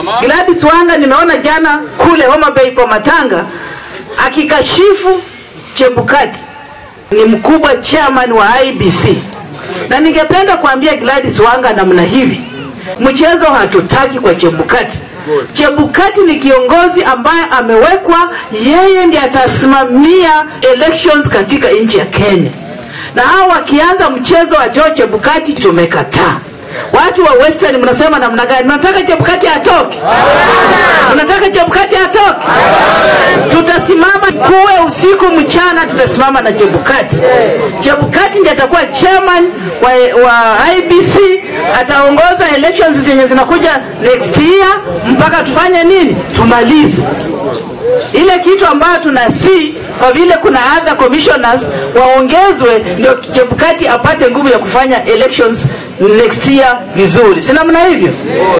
Gladys Wanga nimeona jana kule Homa Bay kwa Matanga akikashifu Chebukati ni mkubwa chairman wa IBC, na ningependa kuambia Gladys Wanga namna hivi, mchezo hatutaki kwa Chebukati. Chebukati ni kiongozi ambaye amewekwa, yeye ndiye atasimamia elections katika nchi ya Kenya, na hao wakianza mchezo wa Joe Chebukati tumekataa. Watu wa Western mnasema namna gani? Mnataka Chebukati atoke? Mnataka Chebukati atoke? Tutasimama kuwe usiku mchana, tutasimama na Chebukati. Chebukati ndiye atakuwa chairman wa, wa IBC, ataongoza elections zenye zinakuja next year mpaka tufanye nini? Tumalize ile kitu ambayo tunasi kwa vile kuna other commissioners waongezwe, ndio Chebukati apate nguvu ya kufanya elections next year vizuri, si namna hivyo?